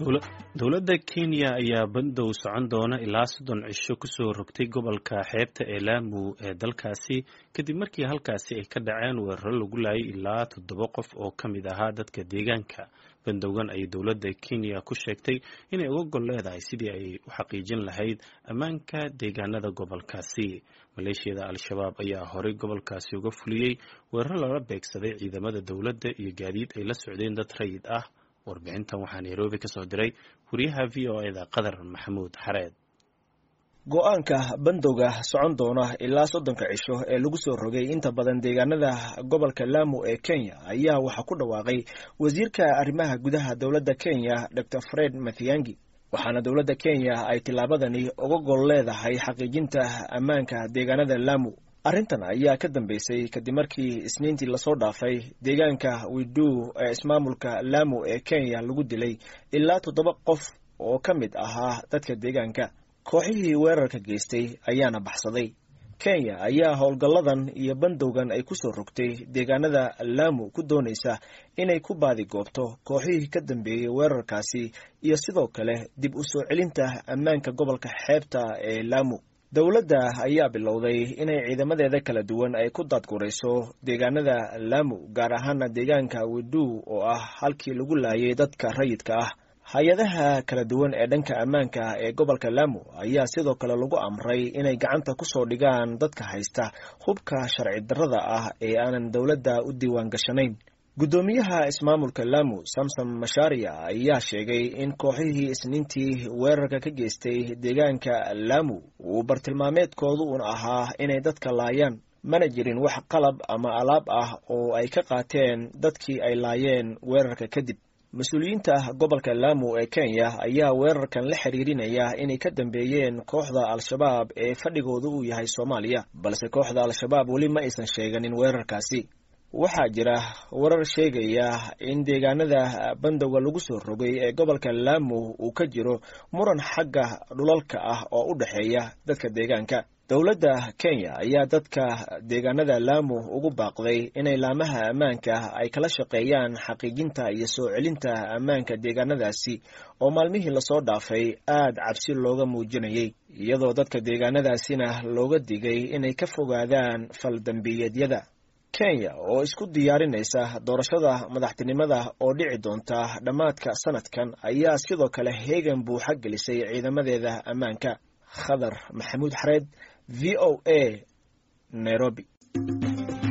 dowladda kenya ayaa bandow socon doona ilaa soddon cisho kusoo rogtay gobolka xeebta ee laamu ee dalkaasi kadib markii halkaasi ay ka dhaceen weeraro lagu laayay ilaa toddoba qof oo ka mid ahaa dadka deegaanka bandowgan ayay dowladda kenya ku sheegtay inay uga gol leedahay sidii ay u xaqiijin lahayd ammaanka deegaanada gobolkaasi maleeshiyada al-shabaab ayaa horey gobolkaasi uga fuliyey weeraro lala beegsaday ciidamada dowladda iyo gaadiid ay la socdeen dad rayid ah warbixintan waxaa nairobi ka soo diray wariyaha v o eda qadar maxamuud xareed go-aanka bandowga socon doona ilaa soddonka cisho ee lagu soo rogay inta badan deegaanada gobolka laamu ee kenya ayaa waxaa ku dhawaaqay wasiirka arrimaha gudaha dowladda kenya dor fred mathiangi waxaana dowladda kenya ay tillaabadani uga gol leedahay xaqiijinta ammaanka deegaanada laamu arrintan ayaa ka dambeysay kadib markii isniintii lasoo dhaafay deegaanka widu ee ismaamulka laamu ee kenya lagu dilay ilaa toddoba qof oo ka mid ahaa dadka deegaanka kooxihii weerarka geystay ayaana baxsaday kenya ayaa howlgalladan iyo bandowgan ay ku soo rogtay deegaanada laamu ku doonaysa inay ku baadigoobto kooxihii ka dambeeyey weerarkaasi iyo sidoo kale dib u soo celinta ammaanka gobolka xeebta ee laamu dowladda ayaa bilowday inay ciidamadeeda kala duwan ay ku daadgurayso deegaanada laamu gaar ahaana deegaanka widu oo ah halkii lagu laayay dadka rayidka ah hay-adaha kala duwan ee dhanka ammaanka ee gobolka laamu ayaa sidoo kale lagu amray inay gacanta ku soo dhigaan dadka haysta hubka sharci darrada ah ee aanan dowladda u diiwaan gashanayn guddoomiyaha ismaamulka laamu samsom masharia ayaa sheegay in kooxihii isniintii weerarka ka geystay deegaanka laamu uu bartilmaameedkoodu un ahaa inay dadka laayaan mana jirin wax qalab ama alaab ah oo ay ka qaateen dadkii ay laayeen weerarka kadib mas-uuliyiinta gobolka laamu ee kenya ayaa weerarkan la xiriirinaya inay ka dambeeyeen kooxda al-shabaab ee fadhigoodu uu yahay soomaaliya balse kooxda al-shabaab weli ma aysan sheeganin weerarkaasi waxaa jira warar sheegaya in deegaanada bandowga lagu soo rogay ee gobolka laamu uu ka jiro muran xagga dhulalka ah oo u dhexeeya dadka deegaanka dowladda kenya ayaa dadka deegaanada laamu ugu baaqday inay laamaha ammaanka ay kala shaqeeyaan xaqiijinta iyo soo celinta ammaanka deegaanadaasi oo maalmihii lasoo dhaafay aad cabsi looga muujinayay iyadoo dadka deegaanadaasina looga digay inay ka fogaadaan faldambiyeedyada kenya oo isku diyaarinaysa doorashada madaxtinimada oo dhici doonta dhammaadka sanadkan ayaa sidoo kale heegan buuxa gelisay ciidamadeeda ammaanka khadar maxamuud xareed v o a nairobi